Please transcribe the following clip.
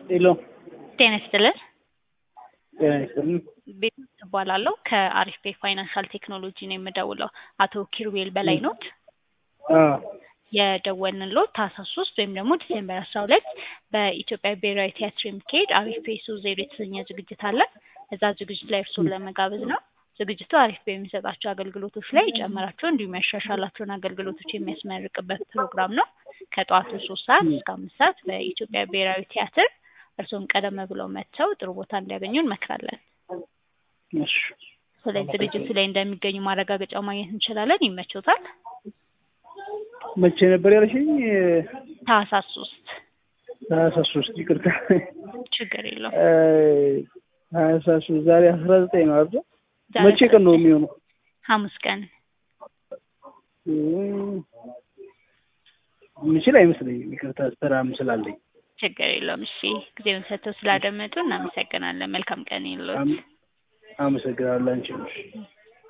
ሄሎ ጤና ይስጥልን። ጤና ይስጥልን። ቤት እባላለሁ ከአሪፍ ቤ ፋይናንሻል ቴክኖሎጂ ነው የምደውለው። አቶ ኪሩቤል በላይ ኖት? አዎ የደወልንሎት ታህሳስ ሶስት ወይም ደግሞ ዲሴምበር አስራ ሁለት በኢትዮጵያ ብሔራዊ ቲያትር የሚካሄድ አሪፍ ቤ ሶ ዜሮ የተሰኘ ዝግጅት አለ። እዛ ዝግጅት ላይ እርስዎን ለመጋበዝ ነው። ዝግጅቱ አሪፍ ቤ የሚሰጣቸው አገልግሎቶች ላይ የጨመራቸው እንዲሁም ያሻሻላቸውን አገልግሎቶች የሚያስመርቅበት ፕሮግራም ነው። ከጠዋቱ ሶስት ሰዓት እስከ አምስት ሰዓት በኢትዮጵያ ብሔራዊ ቲያትር እርስዎም ቀደም ብለው መጥተው ጥሩ ቦታ እንዲያገኙ እንመክራለን። እሺ ስለዚህ ዝግጅቱ ላይ እንደሚገኙ ማረጋገጫ ማግኘት እንችላለን። ይመቾታል? መቼ ነበር ያልሽኝ? ታህሳስ ሶስት ታህሳስ ሶስት ይቅርታ። ችግር የለውም። ታህሳስ ሶስት ዛሬ አስራ ዘጠኝ ነው አይደል? ዛሬ መቼ ቀን ነው የሚሆነው? ሐሙስ ቀን የምችል አይመስለኝም። ይቅርታ ስራም ስላለኝ። ችግር የለውም። እሺ ጊዜውን ሰጥተው ስላደመጡ እናመሰግናለን። መልካም ቀን ይሁንልዎት። አመሰግናለሁ አንቺ